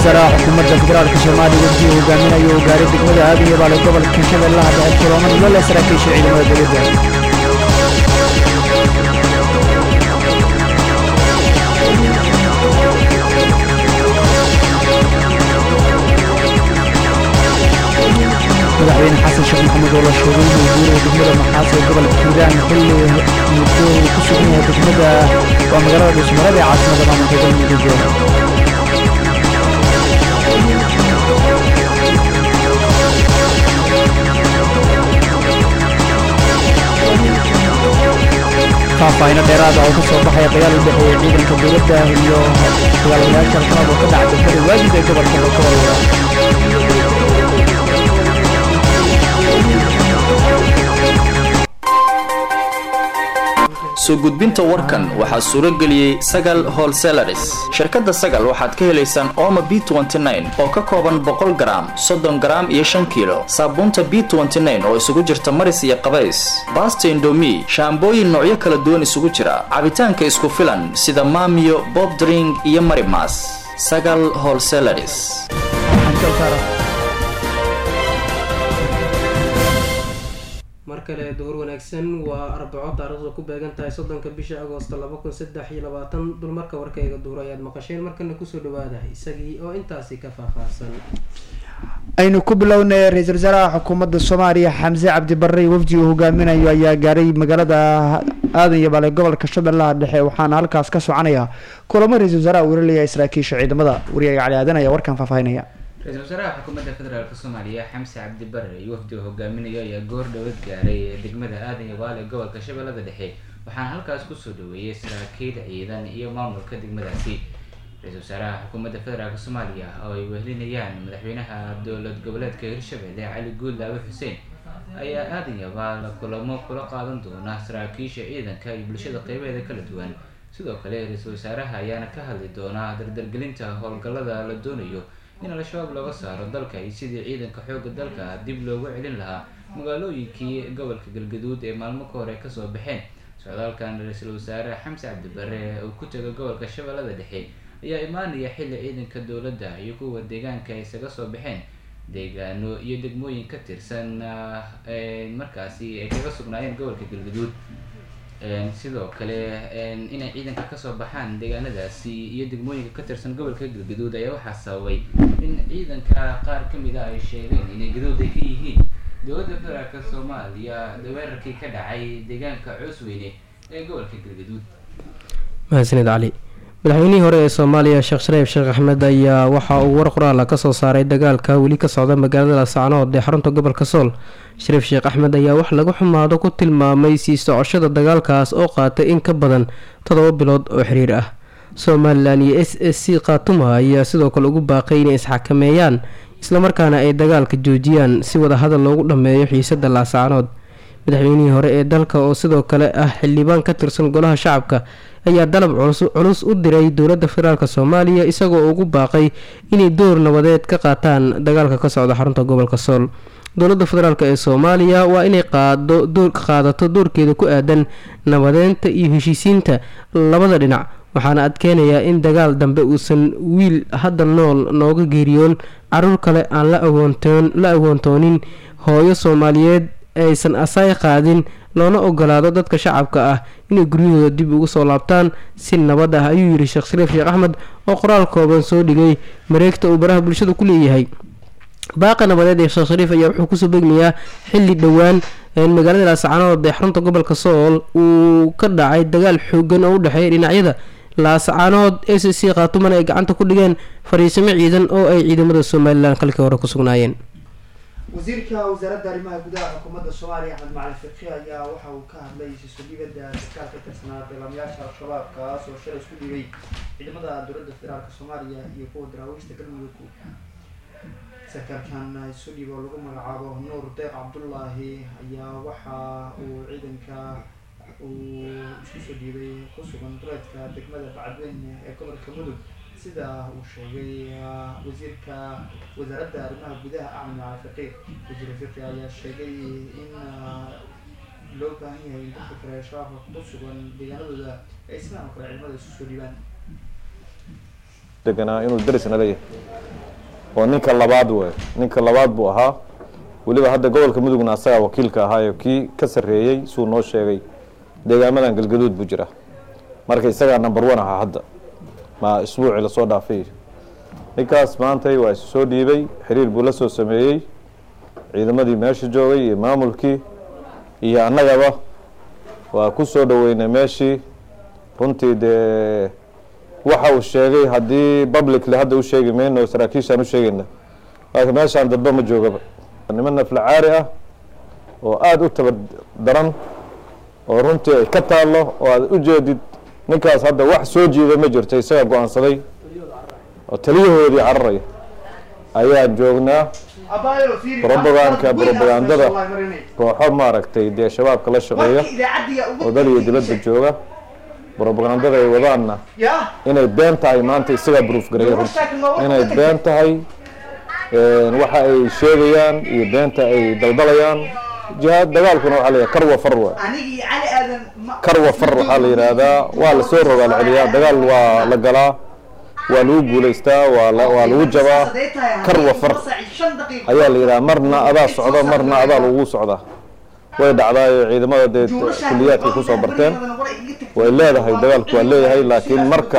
wasaaraha xukuumadda federaalka soomaaliya wafdiga hogaaminayo uu gaaray degmada aadiya baale gobolka shabeellaha dhexe kulamo lole saraakiisha ciidamada dowladda madaxweyne xasan sheekh maxamed oo la sheegay inuu guuraya degmada maxaas ee gobolka hiiraan xilli muddo uu ku sugan yahay degmada waa magaalada dhuusmarada ee caasimada maamulka galmudug faahfaahino dheeraada oo ka soo baxaya dagaal u dhexeeya ciidanka dowladda iyo dagaalamayaasha al-shabaab oo ka dhaca degmada waajid ee gobolka bakool soo gudbinta warkan waxaa suuro geliyey sagal holselaris shirkadda sagal waxaad ka helaysaan ooma b oo ka kooban boqol garaam soddon garaam iyo shan kiilo saabuunta b oo isugu jirta maris iyo qabays baasta indomi shaambooyin noocyo kala duwan isugu jira cabitaanka isku filan sida maamiyo bobdring iyo marimas sagal holselaris mar kale duhur wanaagsan waa arbaco taariikhda ku beegan tahay soddonka bisha agoosto laba kun saddex iyo labaatan dulmarka warkayga duhur ayaad maqasheen markana kusoo dhawaada isagii oo intaasi ka faahfaahsan aynu ku bilownay ra-iisul wasaaraha xukuumadda soomaaliya xamse cabdi barre wafdi uu hogaaminayo ayaa gaaray magaalada aadan iyo baale gobolka shabeellaha dhexe waxaana halkaas ka soconaya kulamo ra-isul wasaaraha weeraraya saraakiisha ciidamada wariyaga cali aadan ayaa warkan faahfaahinaya ra-iisul wasaaraha xukuumadda federaalk soomaaliya xamse cabdi bare iyo wafdiga hogaaminayo ayaa goor dhowad gaaray degmada aadan iyo baale gobolka shabeellada dhexe waxaana halkaas kusoo dhaweeyey saraakiil ciidan iyo maamulka degmadaasi ra-iisul wasaaraha xukuumadda federaalk soomaaliya oo ay wehelinayaan madaxweynaha dowlad goboleedka hirshabelle cali guuldaawe xuseen ayaa aadan iyo baale kulamo kula qaadan doona saraakiisha ciidanka iyo bulshada qeybaheeda kala duwan sidoo kale ra-iisul wasaaraha ayaana ka hadli doonaa dardargelinta howlgallada la doonayo in al-shabaab looga saaro dalka iyo sidii ciidanka xoogga dalka dib loogu celin lahaa magaalooyinkii gobolka galgaduud ee maalmo ka hore kasoo baxeen socdaalkan ra-iisul wasaare xamse cabdibare uu ku taga gobolka shabeellada dhexe ayaa imaanaya xilli ciidanka dowladda iyo kuwa deegaanka ay isaga soo baxeen deegaano iyo degmooyin ka tirsan markaasi ay kaga sugnaayeen gobolka galgaduud sidoo kale inay ciidanka kasoo baxaan deegaanadaasi iyo degmooyinka ka tirsan gobolka galgaduud ayaa waxaa sababay in ciidanka qaar kamid a ay sheegeen inay gadood ay ka yihiin dowladda federaalk soomaaliya weerarkii ka dhacay deegaanka coosweyne ee gobolka galgaduud mahadsanid cali madaxweynihii hore ee soomaaliya sheekh shariif sheekh axmed ayaa waxa uu war qoraala kasoo saaray dagaalka weli ka socda magaalada laasacnood ee xarunta gobolka sool shariif sheekh axmed ayaa wax lagu xumaado ku tilmaamay sii socoshada dagaalkaas oo qaatay in ka badan toddoba bilood oo xiriir ah somalilan iyo s s c khaatuma ayaa sidoo kale ugu baaqay inay isxakameeyaan islamarkaana ay dagaalka joojiyaan si wada hadal loogu dhammeeyo xiisada laasacnood madaxweynihii hore ee dalka oo sidoo kale ah xildhibaan ka tirsan golaha shacabka ayaa dalab culus u diray dowladda federaalk soomaaliya isagoo ugu baaqay inay door nabadeed ka qaataan dagaalka ka socda xarunta gobolka sool dowladda federaalk ee soomaaliya waa inay qaadato doorkeeda ku aadan nabadeynta iyo heshiisiinta labada dhinac waxaana adkeenayaa in dagaal dambe uusan wiil hadda nool nooga geeriyoon caruur kale aan la awoontoonin hooyo soomaaliyeed aysan asaay qaadin loona ogolaado dadka shacabka ah inay guryahooda dib ugu soo laabtaan si nabad ah ayuu yidhi sheekh shariif sheekh axmed oo qoraal kooban soo dhigay mareegta uu baraha bulshada ku leeyahay baaqa nabadeed ee sheekh shariif ayaa wuxuu kusoo begmayaa xilli dhowaan magaalada laasacanood ee xarunta gobolka sool uu ka dhacay dagaal xoogan oo u dhexeeya dhinacyada laascaanood s c khaatumana ay gacanta ku dhigeen fariisimo ciidan oo ay ciidamada somalilan kalkii hore ku sugnaayeen wasiirka wasaaradda arrimaha gudaha xukuumadda soomaaliya axmed macalin fiqi ayaa waxa uu ka hadlay isu dhibada sarkaal ka tirsanaa dagaalamayaasha al-shabaab kaas oo shalay isku dhibay ciidamada dowladda federaalk soomaaliya iyo kuwa daraawiishta galmudug sarkaalkan isu dhib oo lagu magacaabo nuur deeq cabdullaahi ayaa waxa uu ciidanka uu isku soo dhiibay ku sugan duleedka degmada bacadweyne ee gobolka mudug sida uu sheegay wasiirka wasaaradda arrimaha gudaha axmed macali fiqiir wasiir fiqi ayaa sheegay in loo baahan yahay in dadka kale shabaabka ku sugan deegaanadooda ay sidaan oo kale ciidamada isu soo dhiibaan deganaa inuu derisna leeyahay oo ninka labaad wey ninka labaad buu ahaa weliba hadda gobolka mudugna asagaa wakiilka ahaayo kii ka sarreeyey suu noo sheegay deegaamadan galgaduud buu jira marka isagaa number one ahaa hadda ma isbuucii lasoo dhaafay ninkaas maantay waa isu soo dhiibay xiriir buu la soo sameeyey ciidamadii meesha joogay iyo maamulkii iyo annagaba waa ku soo dhoweynay meeshii runtii dee waxa uu sheegay haddii publicly hadda u sheegi mayno saraakiishaan u sheegayna laakiin meeshaan dadba ma joogaba niman naflacaari ah oo aada u tabar daran oo runtii ay ka taallo oo aad u jeedid ninkaas hadda wax soo jiida ma jirto isagaa go-aansaday oo taliyahoodii cararaya ayaan joognaa robogaanka robagandada kooxo maaragtay dee shabaabka la shaqeeya oo dal iyo dibadda jooga robagandada ay wadaanna inay been tahay maanta isagaa bruuf gareeya runti inay been tahay waxa ay sheegayaan iyo beenta ay daldalayaan jihaad dagaalkuna waxaa la yidhaha karwa far waa karwa far waxaa la yidhaahdaa waa lasoo rogaal celiyaa dagaal waa la galaa waa lagu guulaystaa waa waa lagu jabaa karwa far ayaa la yidhaha marna adaa socda marna adaa lagu socdaa way dhacdaayo ciidamada dee kuliyaadkay kusoo barteen way leedahay dagaalku waa leeyahay laakiin marka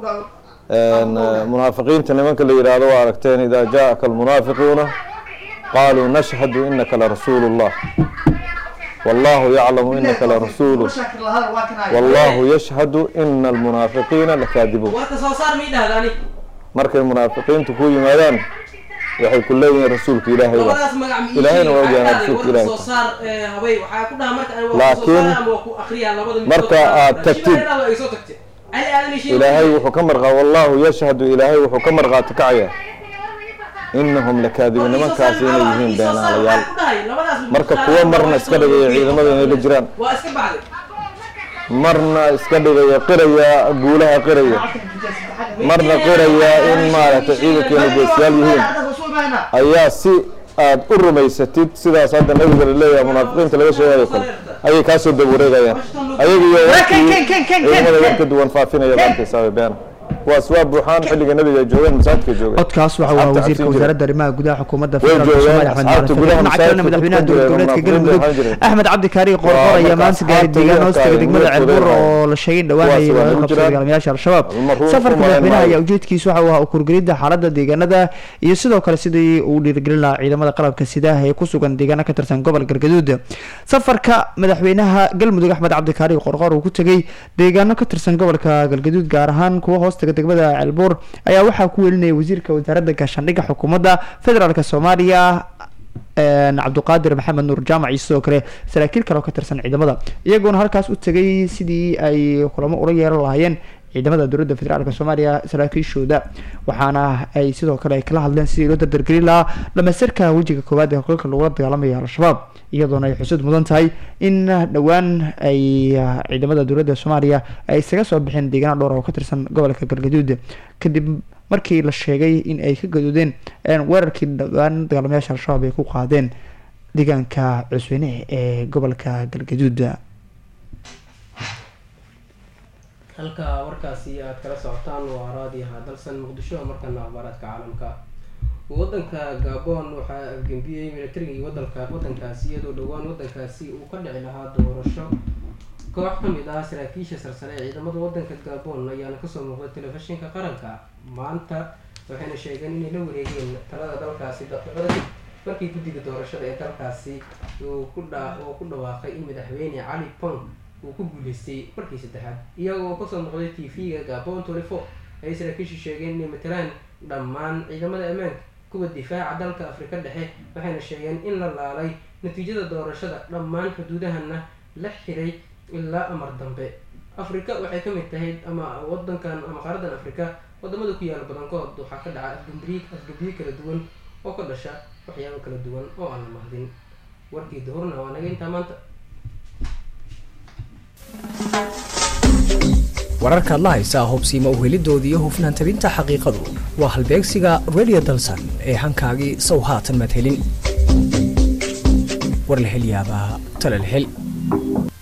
munaafiqiinta nimanka la yidhaahdo waa aragteen idaa jaaka almunaafiquuna qaaluu nashhadu inaka larasuulu llah wallahu yaclamu inaka larasuulu wallahu yashhadu ina almunaafiqiina lakaadibuun markay munaafiqiintu ku yimaadaan waxay ku leeyihiin rasuulka ilaahay ba ilaahayna waa ogyaana rasuulka ilaahay laakiin marka aad tagtid ilaahay wuxuu ka marqaa wallahu yashhadu ilaahay wuxuu ka marqaati kacaya inahum lakaadibuun nimankaasi inay yihiin beenaalayaal marka kuwo marna iska dhigaya ciidamada inay la jiraan marna iska dhigaya qiraya guulaha qiraya marna qiraya in maaragtay ciidankeenu geesiyaal yihiin ayaa si aad u rumaysatid sidaas hadda nabiga la leeyahay munaafiqiinta laga sheegayo kale ayay kaasoo dabawareegayaan ayaga iyo warkii ciidamada war ka duwan faafinaya arkaysaa beena kuwaas waa buuxaan xilliga nabiga ay joogeen masaajidka joogeen codkaas waxa waa wasiirka wasaaradda arrimaha gudaha xukuumadda Way federaalka joogeen, soomaaliya axmed asxaabta maalan gudaha dhinaca masaajidka ku jira, kalena madaxweynaha dowlad goboleedka galmudug axmed cabdi kaari qorqor ayaa maanta gaaray deegaan hoostaga degmada ceelbuur oo la sheegay in dhawaanayay Kuwaas waa laga ku qabsaday jiraan. dagaalamayaasha al-shabaab Almaruuf safarka ku madaxweynaha maayo. ayaa ujeedkiisu waxa uu ahaa ukurgelidda xaaladda deegaanada iyo sidoo kale sidii uu dhiirigelin lahaa ciidamada qalabka sidaha ee ku sugan deegaano ka tirsan gobol galgaduud safarka madaxweynaha galmudug axmed cabdi kaari qorqor uu ku tegey deegaano ka tirsan gobolka galgaduud gaar ahaan kuwa hoostaga degmada ceelbuur ayaa waxaa ku welinaya wasiirka wasaaradda gaashaandhigga xukuumadda federaalk soomaaliya een, cabduqaadir maxamed nuur jaamac iyo sidoo kale saraakiil kale oo ka tirsan ciidamada iyagoona halkaas u tegay sidii ay kulamo ula yeelan lahaayeen ciidamada dowladda federaalk soomaaliya saraakiishooda waxaana ay sidoo kale ay kala hadleen sidii loo dardargelin lahaa dhamaystirka wejiga koowaad ee howlgalka lagula dagaalamaya al-shabaab iyadoona ay xusud mudan tahay in dhowaan ay ah, ciidamada dowladda soomaaliya ay isaga soo bixeen deegaano dhowr oo ka tirsan gobolka galgaduud kadib markii la sheegay in ay ka gadoodeen een, weerarkii dhowaan dagaalamayaasha al-shabaab ay ku qaadeen deegaanka cusweyne ee gobolka galgaduud halka warkaasi aad kala socotaan waa raadiyaha dalsan muqdisho markana akhbaaraadka caalamka wadanka gabon waxaa afgembiyey militarigii wadanka wadankaasi iyadoo dhowaan wadankaasi uu ka dhici lahaa doorasho koox ka mid ah saraakiisha sarsare ee ciidamada wadanka gabon ayaana kasoo muuqday telefishinka qaranka maanta waxayna sheegeen inay la wareegeen talada dalkaasi daqiiqada kadib markii guddiga doorashada ee dalkaasi uu ku dha oo ku dhawaaqay in madaxweyne cali pong uu ku guuleystay markii saddexaad iyagoo kasoo noqday t v-ga gabon twenty four ayay saraakiishu sheegeen inay matalaan dhammaan ciidamada ammaanka kuwa difaaca dalka afrika dhexe waxayna sheegeen in la laalay natiijada doorashada dhammaan xuduudahana la xiray ilaa amar dambe afrika waxay ka mid tahay ama wadankan ama qaaradan afrika wadamada ku yaala badankood waxaa ka dhaca afgambiye afgambiye kala duwan oo ka dhasha waxyaabo kala duwan oo aan la mahdin warkii duhurna waa naga intaa maanta wararkaad la haysaa hubsiima uhelidoodii iyo hufnaan tabinta xaqiiqadu waa halbeegsiga radio dalsan ee hankaagii sow haatan madhelin war la hel yaabaa tala la hel